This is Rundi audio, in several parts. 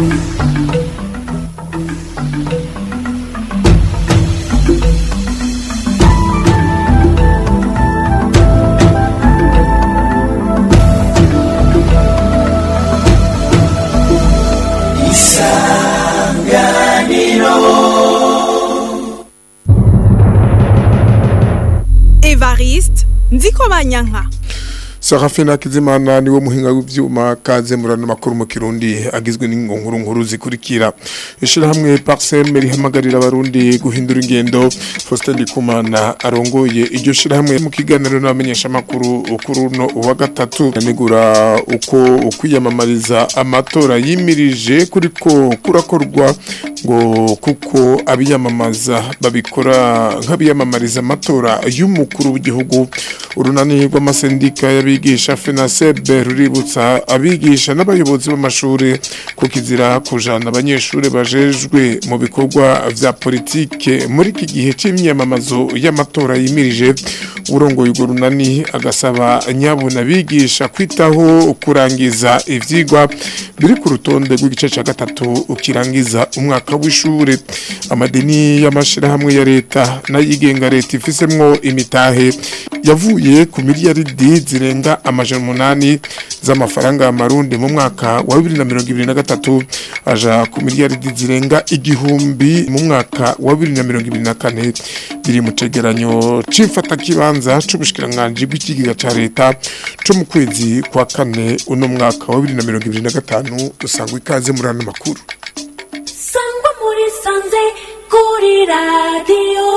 evariste nziko banyanka Sarafina Kizimana niwe muhinga w'ivyuma kaze murano makuru mu Kirundi agizwe n'ingonkuru nkuru zikurikira ishirahamwe Parcel rihamagarira abarundi guhindura ingendo Faustin Ndikumana arongoye iryo shirahamwe mu kiganiro n'abamenyesha makuru ukuruno uwa gatatu yanegura uko ukwiyamamariza amatora yimirije kuriko kurakorwa ngo kuko abiyamamaza babikora nk'abiyamamariza amatora y'umukuru w'igihugu urunani rw'amasendika y'abigisha FENASEB ruributsa abigisha n'abayobozi b'amashuri ko kizira kujana abanyeshuri bajejwe mu bikorwa vya politike muri iki gihe c'imyamamazo y'amatora yimirije urongoye urwo runani agasaba nyabuna abigisha kwitaho kurangiza ivyigwa biri ku rutonde rw'igice ca gatatu ukirangiza umwaka w'ishure amadini y'amashirahamwe ya leta n'ayigenga leta ifisemwo imitahe yavuye ku miliyaridi zirenga amajana umunani z'amafaranga y'amarundi mu mwaka wa bibiri na mirongo ibiri na gatatu aja ku miliyaridi zirenga igihumbi mu mwaka wa bibiri na mirongo ibiri na kane biri mu cegeranyo c'imfatakibanza c'ubushikiranganji bw'ikigega ca leta co mu kwezi kwa kane uno mwaka wa bibiri na mirongo ibiri na gatanu usanga ikaze muri ano makuru sangwa muri sanze kuri radiyo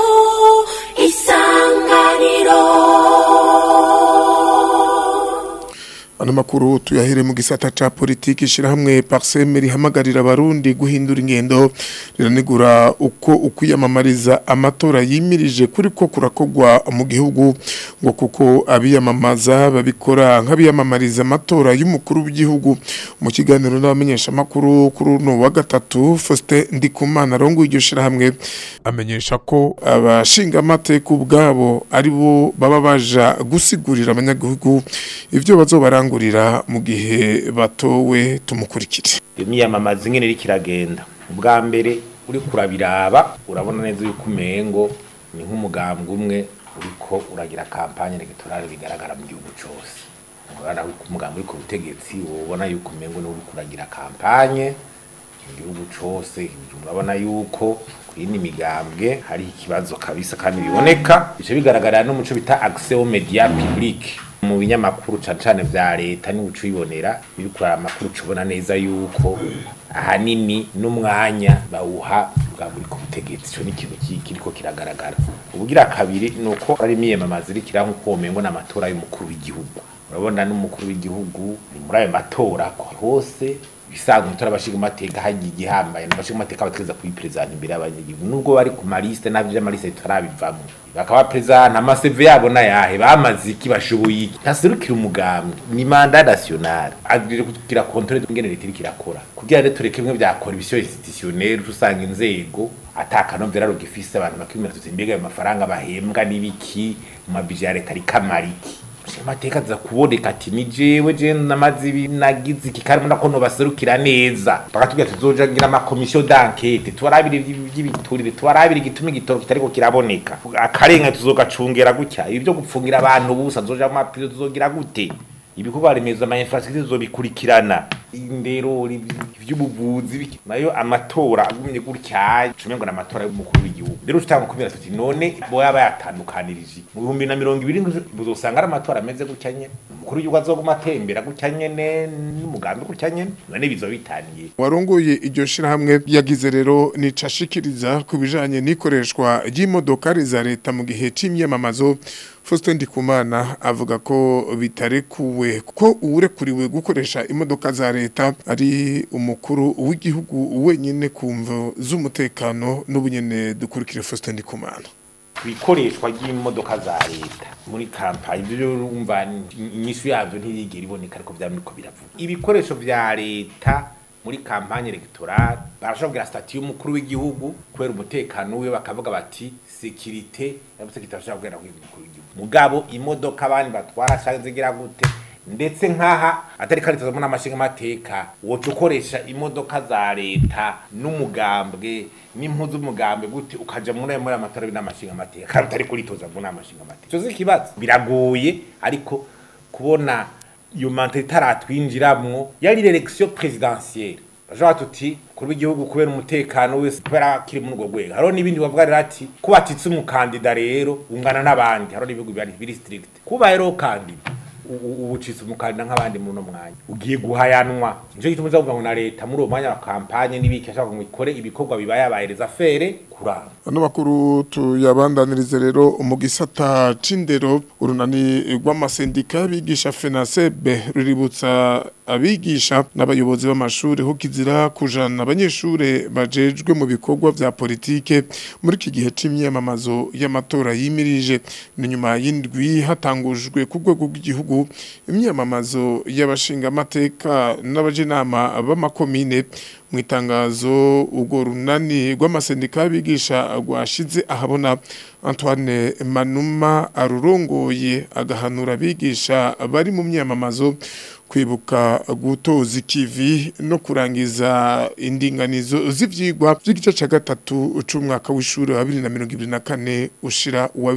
isanganiro Ano makuru tuyahere mu gisata ca politiki shirahamwe Parseme rihamagarira abarundi guhindura ingendo riranegura uko ukwiyamamariza amatora yimirije kuri ko kurakogwa mu gihugu ngo kuko abiyamamaza babikora nk'abiyamamariza amatora y'umukuru w'igihugu mu kiganiro n'abamenyesha makuru kuri no wa gatatu Faustin Ndikumana rongo iryo shirahamwe amenyesha ko abashinga amateka ubwabo ari bo baba baja gusigurira abanyagihugu ivyo bazobaranga kurangurira mu gihe batowe tumukurikire imyamamaza ingene iri kiragenda ubwa mbere uri kurabiraba urabona neza yuko umengo ni nk'umugambwe umwe uriko uragira kampanye electorale bigaragara mu gihugu cose urabona ko umugambwe uri ku butegetsi ubona yuko umengo ni uri kuragira kampanye mu gihugu cose urabona yuko kuyindi migambwe hari ikibazo kabisa kandi biboneka bice bigaragarira n'umuco bita accès aux médias publics mu binyamakuru cane cane vya leta ni uco ibonera biriko amakuru cubona neza yuko ahanini n'umwanya bawuha bwa buri ku butegetsi ico ni ikintu kiriko kiragaragara ubugira kabiri ni uko ari imyiyamamaza iriko ira nk'uko womengo n'amatora y'umukuru w'igihugu urabona n'umukuru w'igihugu ni muri ayo matora hose bisanzwe tora abashinga amateka hagiye igihambaye n'abashinga amateka bategeza kuyiperezanta imbere y'abanyagihugu nubwo bari ku maliste navyo vy'amaliste tutarabivamwo bakaba perezanta amaseve yabo nayahe bamaze iki bashoboye iki ntaserukira umugambi ni manda nationale agire kugira controle ingene leta iriko irakora kugira rero tureke bimwe vya corruption institutionnelle usanga inzego atakanovera rugifise abantu bakimira tuti mbega ayo mafaranga bahembwa n'ibiki mu mabije ya leta ariko amariki amateka aza kuboneka ati ni jewe je namaze ibi nagize iki kandi mbona ko nobaserukira neza bakatubwira tuzoja ngira amakomisiyo d'enquête tubarabire ivy'ibiturire tubarabire igituma igitoro kitariko kiraboneka akarenga tuzogacungera gutya ibi vyo gupfungira abantu busa tuzoja mu mapiro tuzogira gute ibikorwa remezo ama infrastructure zobikurikirana indero ivy'ubuvuzi nayo amatora agumye gutya cumengo na amatora y'umukuru w'igihugu rero tutanga kubera tuti none boya bayatandukanirije mu bihumbi na mirongo ibiri buzosanga ari amatora ameze gutya nyene umukuru w'igihugu azoguma atembera gutya nyene n'umugambi gutya nyene none bizo bitaniye warongoye iryo shirahamwe yagize rero nicashikiriza ku bijanye n'ikoreshwa ry'imodokari za leta mu gihe c'imyamamazo Faustin Ndikumana avuga ko bitarekuwe ko uwurekuriwe gukoresha imodoka za leta ari umukuru w'igihugu wenyine kumvo z'umutekano n'ubunyene dukurikire Faustin Ndikumana ikoreshwa ry'imodoka za leta muri kampani ibyo urumva inyishu yabyo ntiyigera iboneka ariko byamiko biravuga ibikoresho vya leta muri kampanye electorale barashobora kugira stati y'umukuru w'igihugu kubera umutekano wiwe bakavuga bati sekirite yavuze ko itashobora kugera ku mukuru w'igihugu mugabo imodoka abandi batwara canke zigira gute ndetse nk'aha atari karitazamo n'amashinga amateka woca ukoresha imodoka za leta n'umugambwe n'impuzu z'umugambwe gute ukaja muri muri amatora n'amashinga amateka kandi utari kuritoza ngo n'amashinga amateka cyo ikibazo biragoye ariko kubona iyo manthe itaratwinjiramwo yari election presidentielle bashobora tuti kuri w'igihugu kubera umutekano wese kubera kiri muri urwo rwego hariho n'ibindi bavuga rero ati kuba atitse umukandida rero ungana n'abandi hariho n'ibihugu biri biri strict kuba rero kandida ubu ucitse umukandida nk'abandi muri uno mwanya ugiye guhayanwa nicyo gituma uza kuvuga ngo na leta muri uwo mwanya wa kampanye n'ibiki ashaka ngo ikore ibikorwa bibayabahereza fere kuranga ano makuru tuyabandanirize rero mu gisata c'indero urunani rw'amasendika y'abigisha fenasebe ruributsa abigisha n'abayobozi b'amashuri ho kizira kujana abanyeshure bajejwe mu bikorwa vya politike muri iki gihe c'imyamamazo y'amatora yimirije ni nyuma y'indwi hatangujwe ku rwego rw'igihugu imyamamazo y'abashinga amateka n'abajenama b'amakomine mu itangazo urwo runani rw'amasendika y'abigisha rwashize ahabona Antoine Manuma arurongoye agahanura abigisha bari mu myamamazo kwibuka gutoza ikivi no kurangiza indinganizo z'ivyigwa by'igice ca gatatu c'umwaka w'ishuri wa 2024 ushira wa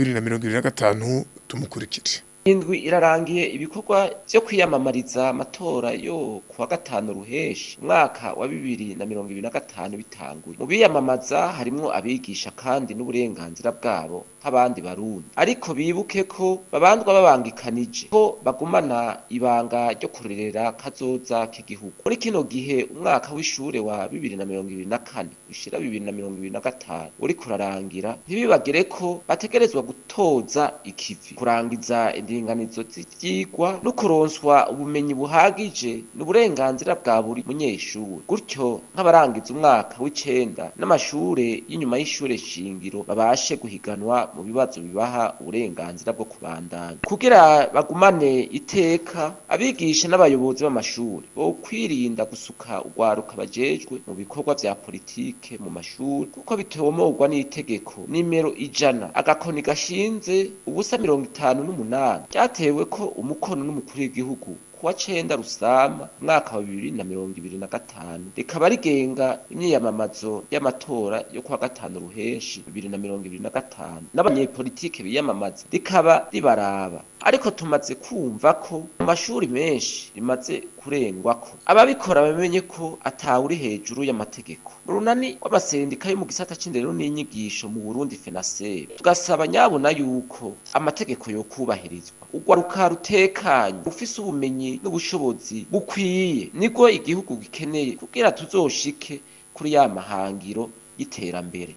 2025 tumukurikire indwi irarangiye ibikorwa vyo kwiyamamariza amatora yo kuwa gatanu ruheshi umwaka wa bibiri na mirongo ibiri na gatanu bitanguye mu biyamamaza harimwo abigisha kandi n'uburenganzira bwabo nk'abandi barundi ariko bibuke ko babandwa babangikanije ko bagumana ibanga ryo kurerera kazoza k'igihugu muri kino gihe umwaka w'ishure wa bibiri na mirongo ibiri na kane ushira bibiri na mirongo ibiri na gatanu uriko urarangira ntibibagire ko bategerezwa gutoza ikivi kurangiza indinganizo z'ivyigwa no kuronswa ubumenyi buhagije n'uburenganzira bwa buri munyeshuri gutyo nk'abarangiza umwaka w'icenda n'amashure y'inyuma y'ishure shingiro babashe guhiganwa mu bibazo bibaha uburenganzira bwo kubandanya kugira bagumane iteka abigisha n'abayobozi b'amashuri bo kwirinda gusuka urwaruka bajejwe mu bikorwa vya politike mu mashuri kuko bitomorwa n'itegeko nimero ijana agakoni gashinze ubusa mirongo itanu n'umunani ryatewe ko umukono n'umukuru w'igihugu kuwa cenda rusama umwaka wa bibiri na mirongo ibiri na gatanu rikaba rigenga imyiyamamazo y'amatora yo kuwa gatanu ruheshi bibiri na mirongo ibiri na gatanu n'abanyepolitike biyamamaza rikaba ribaraba ariko tumaze kumva ko mu mashuri menshi rimaze kurengwako ababikora bamenye ko atawuri hejuru y'amategeko mu runani rw'amasendika yo mu gisata c'indero n'inyigisho mu burundi fenasere tugasaba nyabona yuko amategeko yokubahirizwa urwaruka rutekanye ufise ubumenyi n'ubushobozi bukwiye nibwo igihugu gikeneye kugira tuzoshike kuri ya mahangiro y'iterambere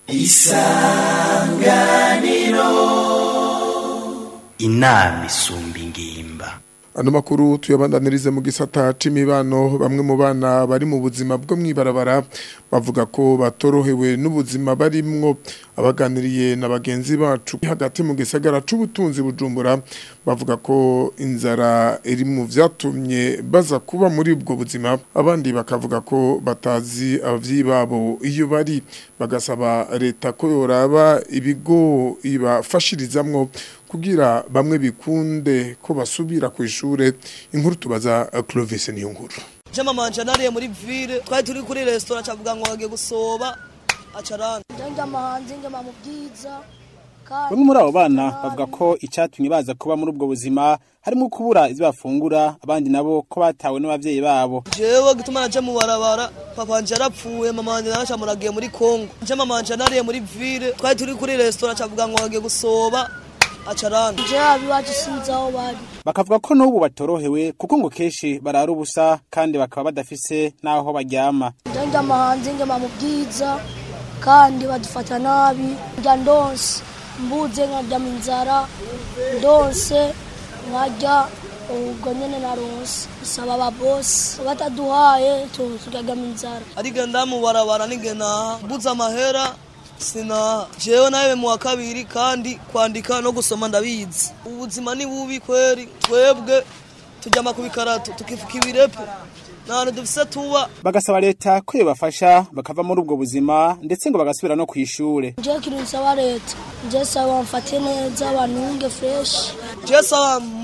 inama isumba ingimba ano makuru tuyabandanirize mu gisata c'imibano bamwe mu bana bari mu buzima bwo mwibarabara bavuga ko batorohewe n'ubuzima barimwo abaganiriye na bagenzi bacu hagati mu gisagara c'ubutunzi bujumbura bavuga ko inzara iri mu vyatumye baza kuba muri ubwo buzima abandi bakavuga ko batazi abavyeyi babo iyo bari bagasaba leta ko yoraba ibigo ibafashirizamwo kugira bamwe bikunde ko basubira ku ishure inkuru tubaza Clovis niyo nkuru jama manje nariye muri ville twari turi kuri restaurant cavuga ngo agiye gusoba acarana njya mahanze njya mu bwiza bamwe muri abo bana bavuga ko icyatumye baza kuba muri ubwo buzima harimo kubura ibyo bafungura abandi nabo ko batawe n'abavyeyi babo jewe gituma naje mu barabara papa wanje yarapfuye mama wanje nawe camuragiye muri Congo je mama wanje nariye muri ville twari turi kuri restaurant cavuga ngo agiye gusoba acarana je abiwacu sinzi aho bari bakavuga ko n'ubu batorohewe kuko ngo kenshi barara ubusa kandi bakaba badafise n'aho baryama njya mahanze njya mu bwiza kandi badufata nabi njya ndonse mbuze nkarya mu inzara ndonse nkarya ubwo nyene naronse bisaba ababosi bataduhaye turarya mu inzara ariko ndamubarabara nigena mbuze amahera sinaha jewe nawe mu wa kabiri kandi kwandika no gusoma ndabizi ubuzima ni bubi kweri twebwe tujyama ku bikarato tukifuka ibirepe ntahantu dufise tuba bagasaba leta ko yobafasha bakava muri ubwo buzima ndetse ngo bagasubira no ku ishure nje kintu nsaba leta nje saba bamfate neza bantunge fresh je saba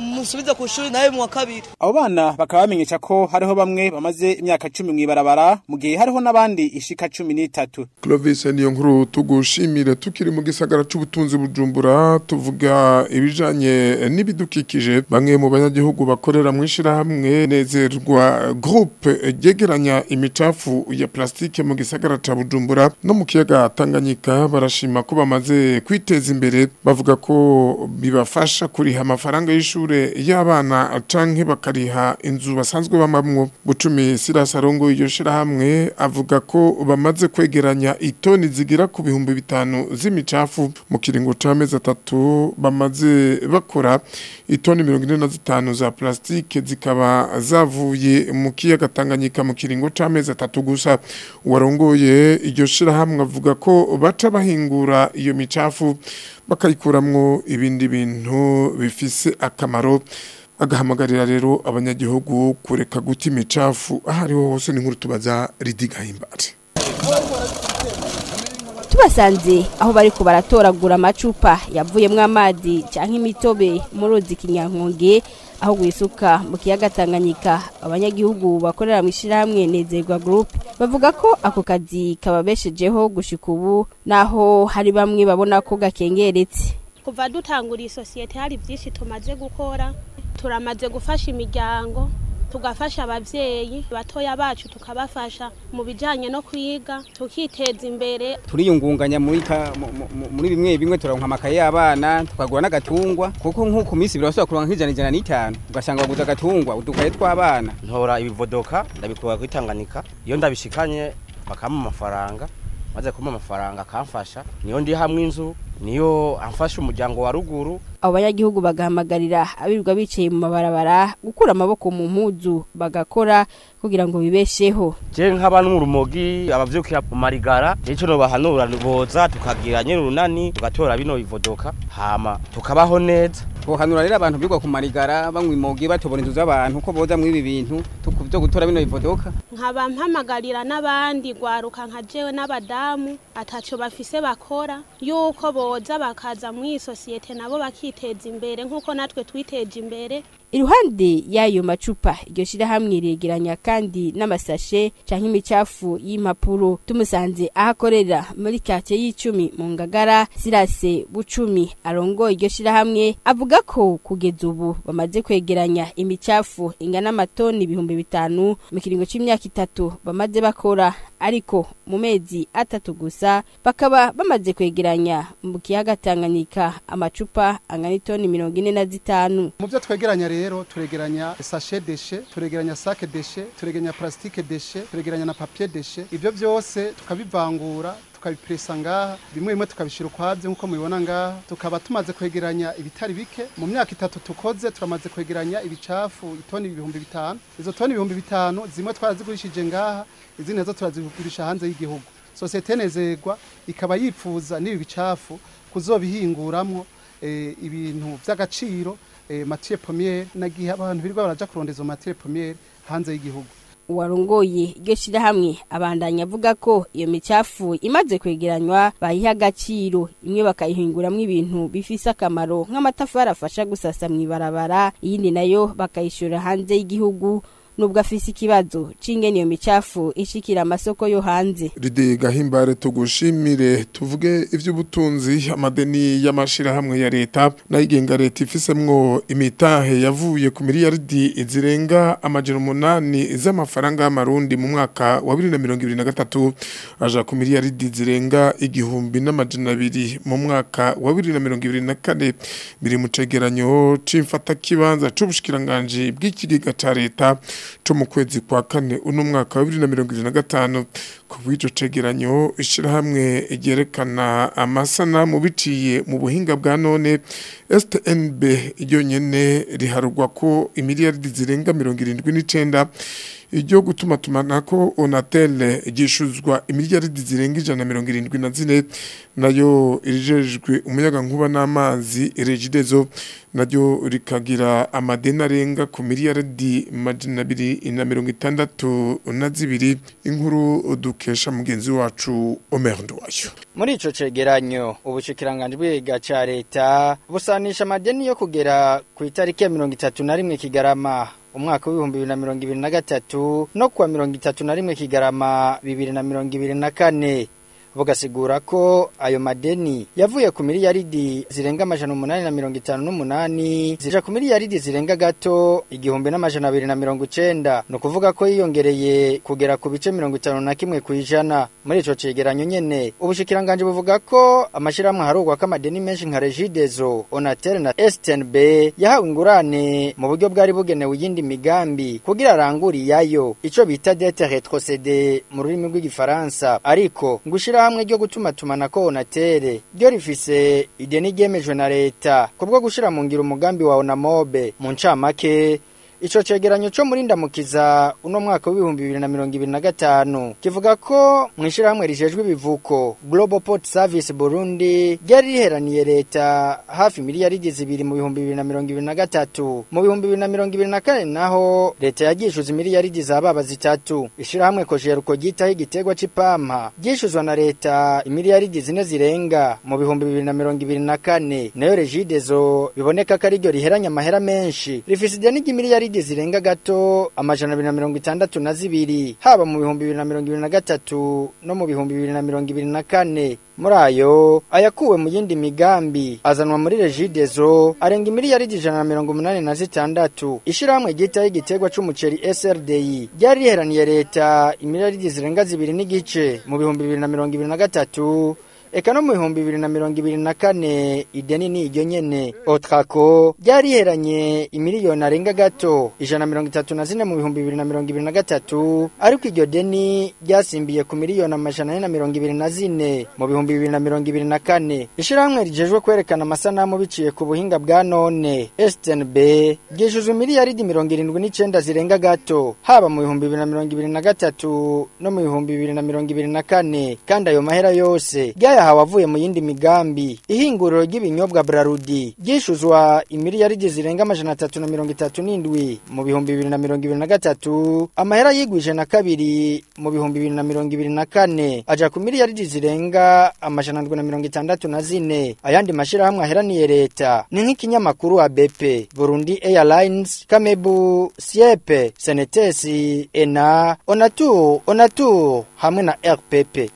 musubize ku ishuri nawe mu wa kabiri abo bana bakaba bamenyesha ko hariho bamwe bamaze imyaka cumi mw'ibarabara mu gihe hariho n'abandi ishika cumi n'itatu Clovis niyo nkuru tugushimire tukiri mu gisagara c'ubutunzi bujumbura tuvuga ibijanye n'ibidukikije bamwe mu banyagihugu bakorera mu ishirahamwe nezerwa groupe ryegeranya imicafu ya plastike mu gisagara ca bujumbura no mu kiyaga tanganyika barashima ko bamaze kwiteza imbere bavuga ko bibafasha kuriha amafaranga y'ishure y'abana canke bakariha inzu basanzwe bamamwo bucumi sirasarongo iryo shirahamwe avuga ko bamaze kwegeranya itoni zigira ku bihumbi bitanu z'imicafu mu kiringo c'amezi atatu bamaze bakora itoni mirongo ine na zitanu za plastike zikaba zavuye mu kiyaga Tanganyika mu kiringo c'amezi atatu gusa uwarongoye iryo shirahamwe avuga ko baca bahingura iyo micafu bakayikuramwo ibindi bintu bifise akamaro agahamagarira rero abanyagihugu kureka guta imicafu aho ariho hose n'inkuru tubaza ridigahimbare tubasanze aho bari ko baratoragura amacupa yavuyemo amazi cyangwa imitobe mu ruzi kinyankonge aho gwisuka mu kiyaga Tanganyika abanyagihugu bakorera mu ishyirahamwe nezerwa group bavuga ko ako kazi kababeshejeho gushika ubu naho hari bamwe babona ko gakengeretse kuva dutangura iyi sosiyete hari byinshi tumaze gukora turamaze gufasha imiryango tugafasha abavyeyi batoya bacu tukabafasha mu bijanye no kwiga tukiteza imbere turiyungunganya muri ka- mu- mu- muri bimwe bimwe turonka amakaye y'abana tukagura n'agatungwa kuko nk'uku minsi birasubira kuronka nk'ijana ijana n'itanu ugasanga waguze agatungwa udukaye tw'abana ntora ibivodoka ndabikura kuri Tanganyika iyo ndabishikanye bakampa amafaranga maze kumpa amafaranga akamfasha niyo ndi hamwe inzu niyo amfasha umuryango wa ruguru abo banyagihugu bagahamagarira abirirwa bicaye mu mabarabara gukura amaboko mu mpuzu bagakora kugira ngo bibesheho je nk'aba n'urumogi abavyukira mu marigara nico no bahanura boza tukagira nyene urunani tugatora bino bivodoka hama tukabaho neza twohanura rero abantu bigwa ku marigara banywa imogi batobora inzu z'abantu ko boza muri ibi bintu tuku- vyo gutora bino bivodoka nkaba mpamagarira n'abandi gwaruka nka jewe n'abadamu ataco bafise bakora yuko boza bakaza muri iyi sosiyete nabo bakiteza imbere nk'uko natwe twiteje imbere iruhande y'ayo macupa iryo shirahamwe riregeranya kandi n'amasashe canke imicafu y'impapuro tumusanze aho akorera muri kate y'icumi mu ngagara sirase bucumi arongoye iryo shirahamwe avuga ko kugeza ubu bamaze kwegeranya imicafu ingana amatoni ibihumbi bitanu mu kiringo c'imyaka itatu bamaze bakora ariko mu mezi atatu gusa bakaba bamaze kwegeranya mu kiyaga Tanganyika amacupa angana itoni mirongo ine na zitanu mu byo twegeranya rero turegeranya sashe deshe turegeranya sake deshe turegeranya plastique deshe turegeranya na papier deshe ibyo byose tukabivangura tukabipuresa ngaha bimwe bimwe tukabishyira ukwabyo nk'uko mubibona ngaha tukaba tumaze kwegeranya ibitari bike mu myaka itatu tukoze turamaze kwegeranya ibicafu itoni ibihumbi bitanu izo toni ibihumbi bitanu zimwe twarazigurishije ngaha izindi nazo turazigurisha hanze y'igihugu sosiyete nezerwa ikaba yifuza n'ibi bicafu kuzobihinguramwo eh, ibintu by'agaciro eh, matiye pomiyeri nagihe abantu birirwa baraja kurondeza izo matiye pomiyeri hanze y'igihugu uwarongoye iryo shirahamwe abandanya avuga ko iyo micafu imaze kwegeranywa bayiha agaciro imwe bakayihinguramwo ibintu bifise akamaro nk'amatafari afasha gusasa mw'ibarabara iyindi nayo bakayishora hanze y'igihugu nubwo afise ikibazo c'ingene iyo micafu ishikira amasoko yo hanze Ridi gahimbare tugushimire tuvuge ivy'ubutunzi amadeni y'amashirahamwe ya leta nayigenga leta ifisemwo imitahe yavuye ku miliyaridi zirenga amajana umunani z'amafaranga y'amarundi mu mwaka wa 2023 aja ku miliyaridi zirenga igihumbi n'amajana abiri mu mwaka wa 2024 biri mu cegeranyo c'imfata kibanza c'ubushikiranganje bw'ikigega ca leta co mu kwezi kwa kane uno mwaka wa 2025 ku bw'ico cegeranyo ishirahamwe ryerekana amasanamu biciye mu buhinga bwa none STNB ryonyene riharugwa ko imiliyaridi zirenga 79 iryo gutuma tumanako Onatel gishuzwa imiliyaridi zirenga ijana na mirongo irindwi na zine nayo irijejwe umuyaga nkuba n'amazi regidezo naryo rikagira amadeni arenga ku miliyaridi majana abiri na mirongo itandatu na zibiri inkuru dukura dukesha mugenzi wacu Omer Nduwayo muri ico cegeranyo ubushikiranganje bwiga ca leta busanisha amadeni yo kugera ku itariki ya mirongo itatu na rimwe kigarama umwaka w'ibihumbi bibiri na mirongo ibiri na gatatu no kuwa mirongo itatu na rimwe kigarama bibiri na mirongo ibiri na kane bugasigura ko ayo madeni yavuye ku miliyaridi zirenga amajana umunani na mirongo itanu n'umunani zija ku miliyaridi zirenga gato igihumbi n'amajana abiri na mirongo icenda ni ukuvuga ko yiyongereye kugera ku bice mirongo itanu na kimwe ku ijana muri ico cegeranyo nyene ubushikiranganje buvuga ko amashirahamwe harugwa ko amadeni menshi nka regidezo onatel na snb yahawe ingurane mu buryo bwari bugenewe iyindi migambi kugira arangure iyayo ico bita dete retrocede mu rurimi rw'igifaransa ariko ngushira hamwe ryo gutuma tumana ko onatere ryo rifise ideni ryemejwe na leta kubwo gushira mu ngiro umugambi wa onamobe mu ncamake Ico cegeranyo co muri ndamukiza uno mwaka w'ibihumbi bibiri na mirongo ibiri na gatanu kivuga ko mw'ishirahamwe rijejwe ibivuko Global Port Service Burundi ryari riheraniye leta hafi miliyaridi zibiri mu bihumbi bibiri na mirongo ibiri na gatatu mu bihumbi bibiri na mirongo ibiri na kane naho leta yagishuza miliyaridi za baba zitatu ishirahamwe kojeruko ryitaho igiterwa c'ipampa ryishuzwa na leta imiliyaridi zine zirenga mu bihumbi bibiri na mirongo ibiri na kane nayo regidezo biboneka ko ariryo riheranya amahera menshi rifise ideni ry'imiliyaridi miliyaridi zirenga gato amajana abiri na mirongo itandatu na zibiri haba mu bihumbi bibiri na mirongo ibiri na gatatu no mu bihumbi bibiri na mirongo ibiri na kane muri ayo ayakuwe mu yindi migambi azanwa muri regidezo arenga imiliyaridi ijana na mirongo umunani na zitandatu ishirahamwe ryitaho igiterwa c'umuceri SRDI ryari riheraniye leta imiliyaridi zirenga zibiri n'igice mu bihumbi bibiri na mirongo ibiri na gatatu Eka no mu bihumbi bibiri na mirongo ibiri na kane ideni ni iryo nyene otrako ryariheranye imiliyoni arenga gato ijana mirongo itatu na zine mu bihumbi bibiri na mirongo ibiri na gatatu ariko iryo deni ryasimbiye ku miliyoni amajana ane na mirongo ibiri na zine mu bihumbi bibiri na mirongo ibiri na kane ishirahamwe rijejwe kwerekana amasanamu biciye ku buhinga bwa none STNB ryishyuzwa miliyaridi mirongo irindwi n'icenda zirenga gato haba mu bihumbi bibiri na mirongo ibiri na gatatu no mu bihumbi bibiri na mirongo ibiri na kane kandi ayo mahera yose ryaya yahawe avuye mu yindi migambi ihinguriro ry'ibinyobwa Brarudi ryishuzwa imiliyaridi zirenga amajana atatu na mirongo itatu n'indwi mu bihumbi bibiri na mirongo ibiri na gatatu amahera yigwije na kabiri mu bihumbi bibiri na mirongo ibiri na kane aja ku miliyaridi zirenga amajana ndwi na mirongo itandatu na zine ayandi mashirahamwe aheraniye leta ni nk'ikinyamakuru wa BP Burundi Airlines Kamebu Siepe Senetesi Ena Onatur Onatur hamwe na RPP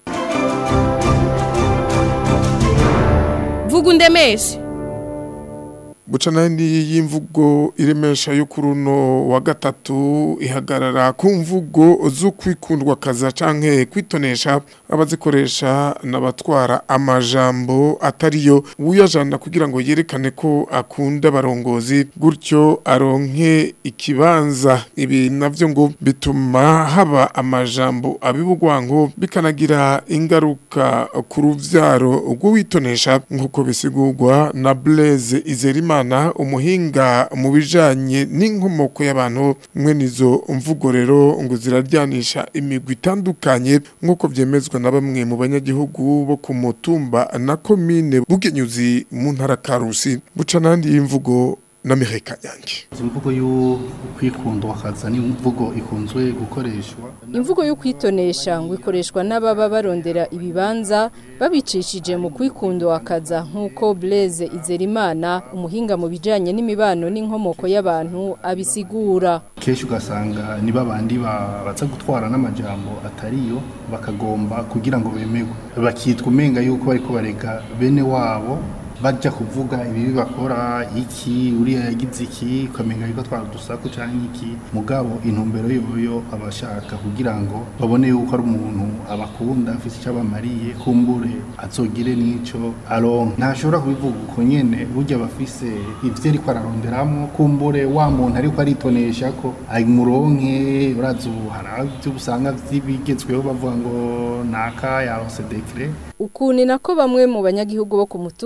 vuga undemeshe buca n'andi y'imvugo iremesha yo kuri uno wa gatatu ihagarara ku mvugo zo kwikundwa kaza canke kwitonesha abazikoresha n'abatwara amajambo atariyo uyajana kugira ngo yerekane ko akunda abarongozi gutyo aronke ikibanza ibi navyo ngo bituma haba amajambo abibugwango bikanagira ingaruka ku ruvyaro rw'uwitonesha nk'uko bisigurwa na Blaise Izerima Imana umuhinga mu bijanye n'inkomoko y'abantu mwene izo mvugo rero ngo ziraryanisha imigwi itandukanye nk'uko vyemezwa na bamwe mu banyagihugu bo ku mutumba na komine bugenyuzi mu ntara Karusi buca nandi y'imvugo na Mireka Nyange imvugo yo kwikunda wakaza ni imvugo ikunzwe gukoreshwa imvugo yo kwitonesha ngo ikoreshwa n'ababa barondera ibibanza babicishije mu kwikunda wakaza nk'uko Blaise Izerimana umuhinga mu bijanye n'imibano n'inkomoko y'abantu abisigura kenshi ugasanga ni babandi baza gutwara n'amajambo atariyo bakagomba kugira ngo bemerwe bakitwa umenga yuko bariko barega bene wabo bajya kuvuga ibibi bakora iki uriya yagize iki ukamenya yuko twara udusaku cyangwa iki mugabo intumbero yoyo abashaka kugira ngo babone yuko ari umuntu abakunda afite icyo abamariye kumbure azogire n'icyo aronka ntashobora kubivuga uko nyene burya bafise ivyo ariko araronderamo kumbure wa muntu ariko aritonesha ko amuronke urazi ubu hari ibyo usanga vy'ibigezweho bavuga ngo naka yaronse dekre ukuntu nako bamwe mu banyagihugu bo ku mutumba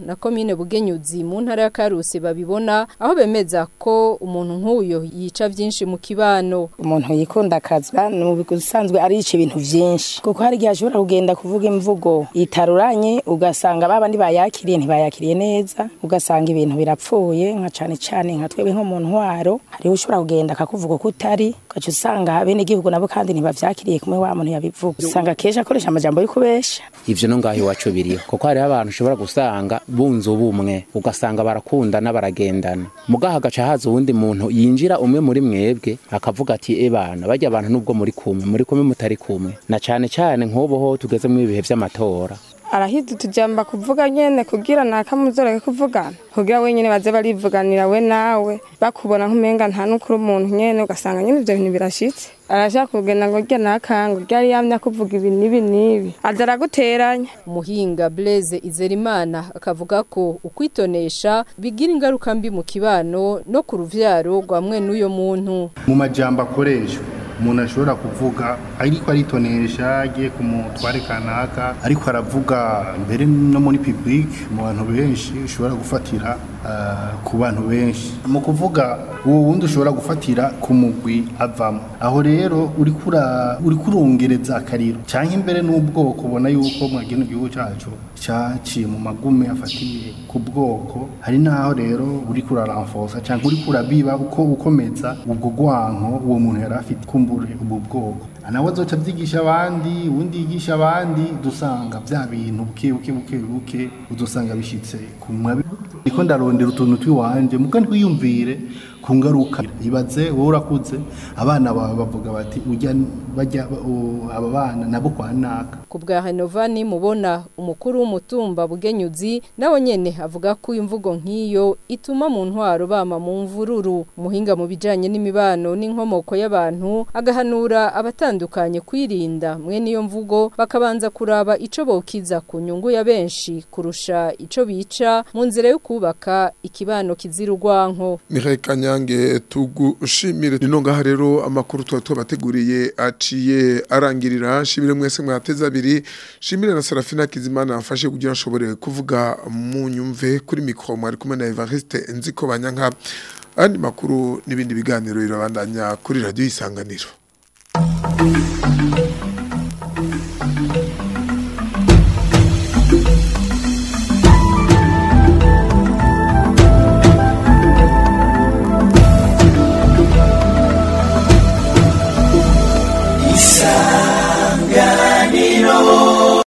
na komine bugenyuzi mu ntara ya karusi babibona aho bemeza ko umuntu nk'uyo yica byinshi mu kibano umuntu yikunda akazwa ni mu bisanzwe arica ibintu byinshi kuko hari igihe ashobora kugenda kuvuga imvugo itaruranye ugasanga babandi bayakiriye ntibayakiriye neza ugasanga ibintu birapfuye nka cane cane nka twebwe nko mu ntwaro hariho ushobora kugenda akakuvuga ko utari ugaca usanga bene igihugu nabo kandi ntibavyakiriye kumwe wa muntu yabivuga usanga kenshi akoresha amajambo yo kubesha ivyo no ngaho iwacu biriho kuko hariho abantu ushobora gusanga bunze ubumwe ugasanga barakundana baragendana mugaha agaca haza uwundi muntu yinjira umwe muri mwebwe akavuga ati ebana barya abantu nubwo muri kumwe muri kumwe mutari kumwe na cane cane nk'ubu ho tugeze mu ibihe vy'amatora arahize utujamba kuvuga nyene kugira nakamuzoreke kuvugana kugira wenyene baze barivuganira we nawe bakubona nk'umenga nta n'ukuri umuntu nyene ugasanga nyene ivyo bintu birashitse arashaka kugenda ngo rya nakango ryari yamya kuvuga ibi n'ibi n'ibi aza araguteranya umuhinga Blaise Izerimana akavuga ko ukwitonesha bigira ingaruka mbi mu kibano no ku ruvyaro rwa mwe n'uyo muntu mu majambo akoreshwa umuntu ashobora kuvuga ariko aritonesha agiye ku mutware kanaka ariko aravuga mbere no muri public mu bantu benshi ushobora gufatira ah, ku bantu benshi mu kuvuga uwo wundi ushobora gufatira ku mugwi avamo aho rero uriko ura- uriko urongereza akariro cyangwa imbere n'ubwoko ubona yuko mwagena igihugu cyacu cyaciye mu magume afatiye ku bwoko hari n'aho rero uriko uraramfosa cyangwa uriko urabiba uko ukomeza ubwo gwanko uwo muntu yari afite kumbure ubwo bwoko nawe azoca abyigisha abandi ubundi yigisha abandi dusanga bya bintu buke buke buke buke udusanga bishitse ku mwabi niko ndarondera utuntu twiwanje muga ntwiyumvire ku ngaruka ibaze wowe urakuze abana bawe bavuga bati ujya bajya o, aba bana nabo kwa naka ku bwa Hanovani mubona umukuru w'umutumba bugenyuzi nawe nyene avuga ko imvugo nk'iyo ituma mu ntwaro bama mu mvururu umuhinga mu bijanye n'imibano n'inkomoko y'abantu agahanura abatandukanye kwirinda mwe niyo mvugo bakabanza kuraba ico bokiza ku nyungu ya benshi kurusha ico bica mu nzira yo kubaka ikibano kizira urwanko Michael Kanyange tugushimire nino ngaha rero amakuru twa twabateguriye aciye arangirira shimire mwese mwateza abiri shimire na Serafina Kizimana afashe kugira nshobore kuvuga mu nyumve kuri mikro mwari kumwe na Evariste Nziko Banyanka andi makuru n'ibindi biganiro birabandanya kuri radio isanganiro